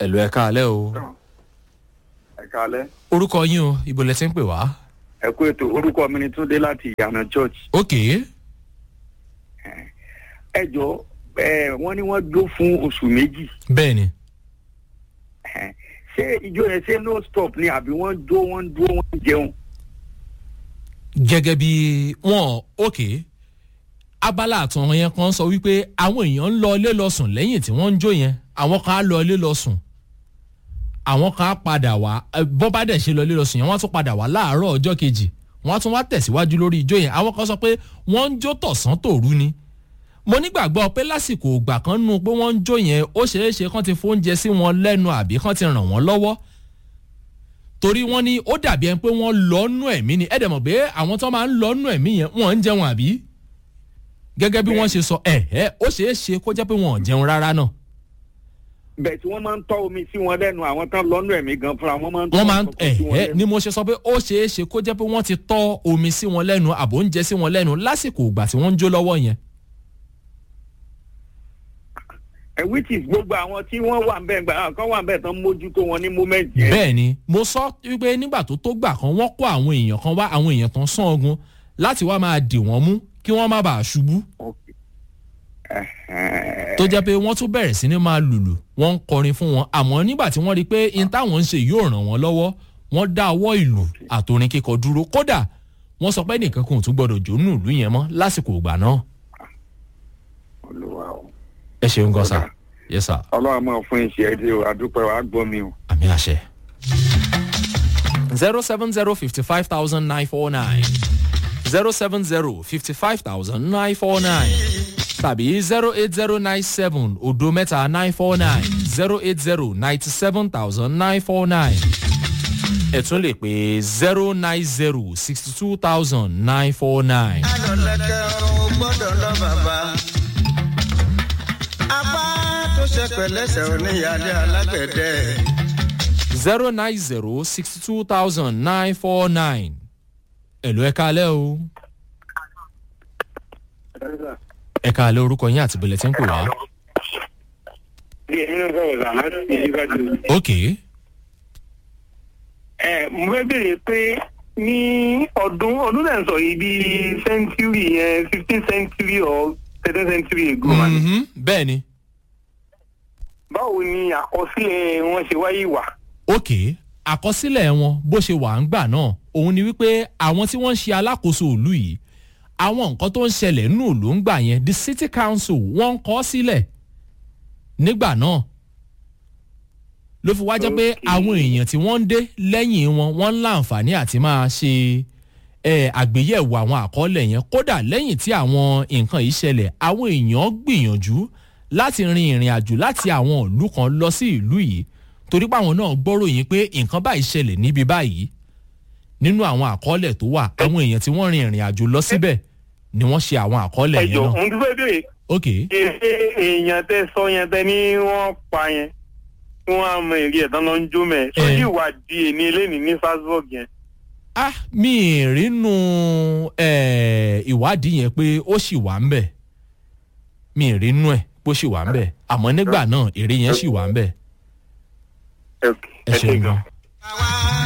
ẹ̀lú ẹ̀ka alẹ́ o ẹ kálẹ́ orúkọ yín o ibo lẹ ti ń pè wá. ẹ kú ètò orúkọ mi ni túndé láti ìyànà church ok ẹ jọ ẹ wọn ní wọn jó fún oṣù méjì bẹ́ẹ̀ ni ẹ, ṣé ìjọ yẹn ṣé no stop ni àbí wọn jó wọn dúró wọn jẹun gẹ́gẹ́ bí wọ́n ok abala àtàn yẹn kan sọ wípé àwọn èèyàn ń lọ ilé lọ sùn lẹ́yìn tí wọ́n ń jó yẹn àwọn kan á lọ ilé lọ sùn àwọn kan á padà wá ẹ, bọ́ bá dẹ̀ ṣe lọ ilé lọ sùn yẹn wọ́n á tún padà wá láàárọ̀ ọjọ́ kejì wọ́n á tún wá tẹ̀síwájú lórí ijó yẹn àwọn kan sọ pé wọ́n ń jó tọ̀sán tòru ni mo nígbàgbọ́ pé lásìkò ògbà kan nù pé wọ́n ń jó yẹn ó ṣeé ṣe kán ti fóúnjẹ sí wọn lẹ́nu àbí kán ti ràn wọ́n lọ́wọ́ torí wọ́n ní ó dàbí ẹni pé wọ́n lọ́nú ẹ̀mí ni ẹ̀dẹ̀ mọ̀ pé àwọn tó máa ń lọ́nú ẹ̀mí yẹn wọ́n ń jẹun àbí gẹ́gẹ́ bí wọ́n ṣe sọ ẹ̀ ẹ́ ó ṣeé ṣe kó jẹ́ pé wọ́n ò jẹun rárá náà bẹ́ẹ̀ tí wọ́n máa ń tọ́ omi sí wọn lẹ́nu àwọn tán lọ́nù ẹ̀mí gan fúnra wọn máa ń tọ́ wọ́n máa ń nǹkan ẹ̀ sí wọn ẹ́ lẹ́nu. ni mo ṣe sọ pé ó ṣeé ṣe kó jẹ́ pé wọ́n ti tọ́ omi sí wọn lẹ́nu àbò oúnjẹ sí wọn lẹ́nu lásìkò ìgbà tí wọ́n ń jó lọ́wọ́ yẹn ẹ which is gbogbo àwọn tí wọ́n wà ń bẹ́ẹ̀ gbà kan wà ń bẹ́ẹ̀ tán mójútó wọn ní moment yẹn. bẹ́ẹ̀ ni mo sọ wípé nígbà tó tó gbà kan wọ́n kó àwọn èèyàn kan wá àwọn èèyàn tán sán ogun láti wá máa dì wọ́n mú kí wọ́n má bàa ṣubú Okay. Ẹ̀hẹ́n. tó jẹ́ pé wọ́n tún bẹ̀rẹ̀ sí ni máa lùlù wọ́n ń kọrin fún wọn àmọ́ nígbà tí wọ́n rí i pé in táwọn ń ṣe yóò ràn wọ́n lọ́wọ́ wọ́n dá ọwọ́ ìlú àtòrin kíkọ dúró kódà wọ́n sọ pé nìkan kò tún gbọ́dọ̀ jó nù ìlú yẹn mọ́ lásìkò ìgbà náà Olúwa o. ẹ ṣeun gan sa yẹ sà ọlọ́run máa fún iṣẹ́ ẹ dé o àdúpẹ́ wa gbọ́ mi o. àmì àṣẹ. zero seven zero fifty five thousand nine four nine zero seven zero fifty five thousand nine four nine tàbí zero eight zero nine seven odo mẹ́ta nine four nine zero eight zero ninety seven thousand nine four nine ẹ tún lè pè zero nine zero sixty two thousand nine four nine. alọ̀lẹ́kẹ̀ ò gbọ́dọ̀ lọ bàbá. apá tó ṣe pẹ̀lẹ́sẹ̀ oníyàlé alágbẹ̀dẹ. zero nine zero sixty two thousand nine four nine. èlò ẹ̀ka alẹ́ o. ẹ̀ka alẹ́ orúkọ yín àti bẹ̀lẹ̀ tí ń pè wá. bí ẹni náà sọ̀rọ̀ là láti ìdíbàdàn. ok ẹ mo fẹ́ béèrè pé ní ọdún ọdún náà sọ yìí bíi century yẹn fifteen century or thirteen century ago wa ni. Mhm, bẹ́ẹ̀ ni báwo ni àkọsílẹ̀ wọn ṣe wáyé wà. ok àkọsílẹ̀ wọn bó ṣe wà ń gbà náà òun ni wípé àwọn tí wọ́n ń ṣe alákòóso òlu yìí àwọn nǹkan tó ń ṣẹlẹ̀ nínú òlu ń gbà yẹn the city council wọ́n ń kọ́ sílẹ̀ nígbà náà ló fi wá jẹ́ pé àwọn èèyàn tí wọ́n ń dé lẹ́yìn wọn wọ́n ń láǹfààní àti máa ṣe eh, àgbéyẹ̀wò àwọn àkọọ́lẹ̀ yẹn kódà lẹ́yìn tí àwọn nǹkan yìí ṣẹlẹ̀ àwọn èèyàn gbìyànjú láti rin ìrìn àjò láti àwọn ìlú kan lọ sí ìlú yìí torí pé àwọn náà gbọ́ròyìn pé nǹkan báyìí ṣẹlẹ̀ níbi báyìí nínú àwọn àkọọ́lẹ̀ tó wà àwọn èèyàn tí wọ́n rin ìrìn àjò lọ síbẹ̀ ni wọ́n ṣe àwọn àkọọ́lẹ̀ ẹ yẹn jọ náà òun ti fẹ́ béèrè ok ṣe èèyàn tẹ sọ yẹn tẹ ní wọ́n pa yẹn tí wọ́n á mọ èrè ẹ̀ tán lọ ń jó mẹ́ sójú ìwádìí èmi eléyìí ní strasbourg yẹn. ah mi ì rínú eh, ìwádìí yẹn pé ó sì wà ń bẹ̀ mi ì rínú ẹ̀ pé ó sì wà ń bẹ̀ àmọ́ nígbà náà èrè yẹn sì wà ń bẹ̀ ẹ ẹ ṣeun gan. àwa